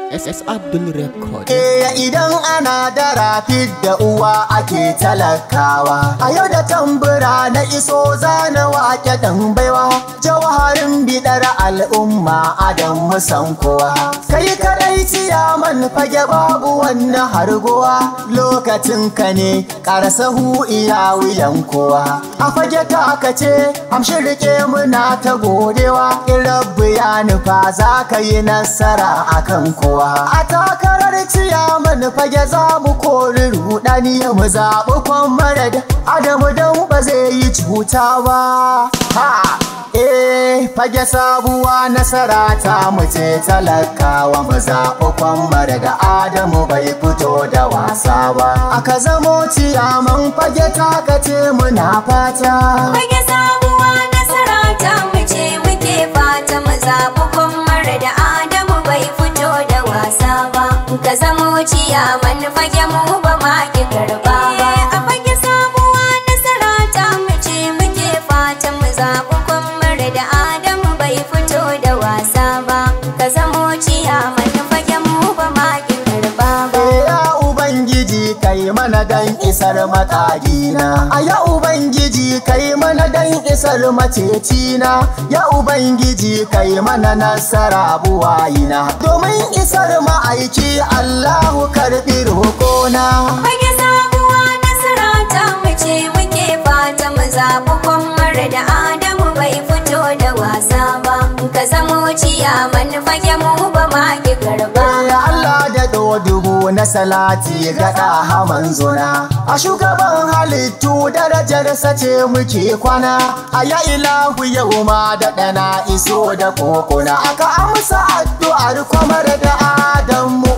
SS Abdul Record. Eh idan ana da rafid da uwa ake talakawa A yau da tambura na iso zana wake dan baiwa Jawharin bidar al'umma adam musan kowa Kai kadai ciyaman fage babu wannan harguwa Lokacin ka ne karasahu iya wuyan kowa A fage ta ce amshi rike muna ta godewa In rabbu ya nufa za ka yi nasara akan kowa A takarar ciyaman fage za mu kori rudani mu zaɓi kwamarad Adamu don ba zai yi cuta ba Ha! Eh, fage sabuwa nasara ta mu ce talakawa mu zaɓi kwamar da Adamu bai fito da wasa ba. Aka zamo ciyaman fage takace muna fata. Fage sabuwa nasara ta mu ce muke fata mu zaɓi kwammar da Adamu bai fito da wasa ba. Ka zamo ciyaman fage mu ba ma ki karba ba. A fage sabuwa nasara ta mu ce muke fata mu zaɓi kwammar da Adamu bai fito da wasa ba. Ka zamo ciyaman fage mu ba ma ki karba ba. Eh, ya Ubangiji kai mana dan isar makagina. A ya Ubangiji kai mana dan isar macecina. Ya Ubangiji kai mana nasara buwayina. Domin isar ma'aiki Allahu karɓi roƙona. Fage sabuwa nasara ta mu ce muke fata mu zaɓi kwammar da Adamu bai fito da wasa ba. Ka zamo ciyaman fage mu ba ma ki karba. Ya Allah da dubu na salati gaɗa haman zuna A shugaban halittu darajar sace muke kwana A ya ilahu yau ma da ɗana iso da kokona Aka amsa addu'ar kwamar da Adamu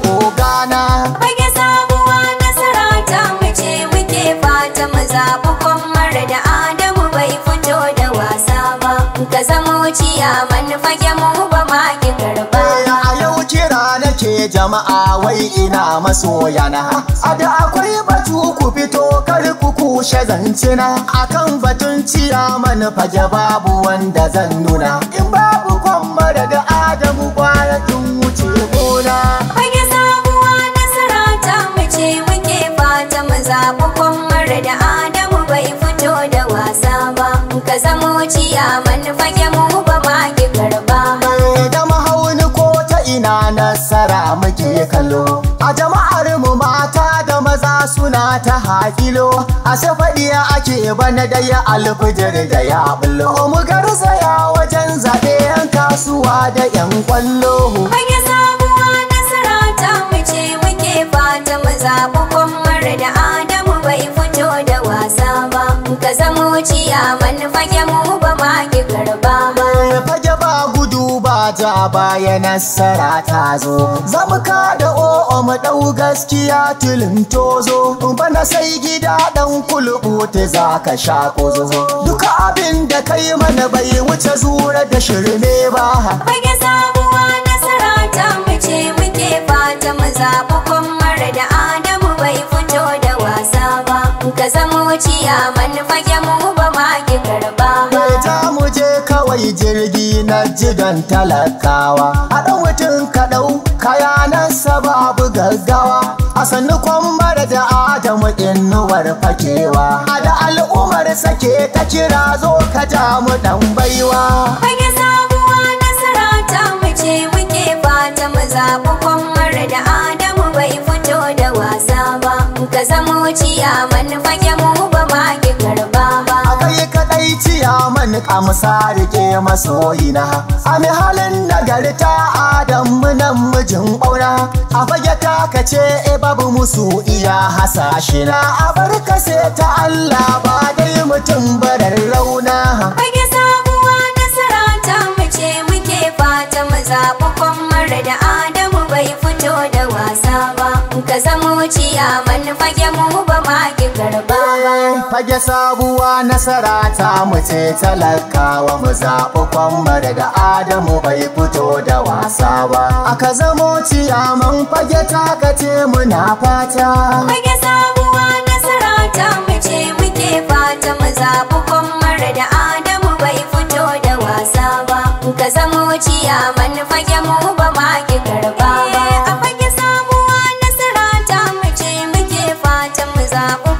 ogana Fage sabuwa nasara ta mu ce muke fata mu zaɓi kwammar da Adamu bai fito da wasa ba. Ka zamo ciyaman fage mu ba ma ki karba. A yau kira nake jama'a wai ina masoyana A da akwai batu ku fito kar ku kushe zancina Akan batun ciyaman fage babu wanda zan nuna In babu kwamar da Adamu kwaya in wuce gona Fage sabuwa nasara ta mu ce muke fata mu zaɓi kwammar da Adamu bai fito da wasa ba. Ka zamo ciyaman fage mu ba ma ki karba ba. da mahauni ko ta ina nasara muke kallo a jama'ar mu mata da maza suna ta hakilo a safadiya ake bana da ya alfijir da ya bullo mu garzaya wajen zaɓe yan kasuwa da yan kwallo Fage sabuwa nasara ta mu ce muke fata mu zaɓi kwammar da Adamu bai fito da wasa ba. Ka zamo ciyaman fage mu ba ma ki karba ba. fage ba gudu ba ja baya nasara ta zo zamu da o'o mu dau gaskiya tilin tozo bana sai gida dan kulubu ta zaka sha kozo duka abin da kai mana bai wuce zura da shirme ba Fage sabuwa nasara ta mu ce muke fata mu zaɓi kwammar da Adamu bai fito da wasa ba. Ka zamo ciyaman fage mu ba ma ki karba ba. ta mu je kawai jirgi na jigan talakawa a ɗan mutum kaɗau kaya na sababu gaggawa a sannu kwambar da adamu inuwar fakewa a da al'ummar sake ta kira zo ka ja mu ɗan baiwa Fage sabuwa nasara ta mu ce muke fata mu zaɓi kwammar da Adamu bai fito da wasa ba. Ka zamo ciyaman fage mu ba ma ki karba ba. a kai kaɗai ciyaman kamsa rike masoyina a mi halin nagarta adamu nan mijin ɓauna a fage ta kace e babu musu iya hasashe na a barka sai ta Allah ba dai mutum barar rauna Fage sabuwa nasara ta mu ce muke fata mu zaɓi kwammar da Adamu bai fito da wasa ba. Ka zamo ciyaman fage mu ba ma ki karba ba. fage sabuwa nasara ta mu ce talakawa mu zaɓi kwambar da adamu bai fito da wasa ba aka zamo ciyaman fage ta kace muna fata Fage sabuwa nasara ta mu ce muke fata mu zaɓi kwammar da Adamu bai fito da wasa ba. Ka zamo ciyaman fage mu ba ma ki karba ba. zaɓi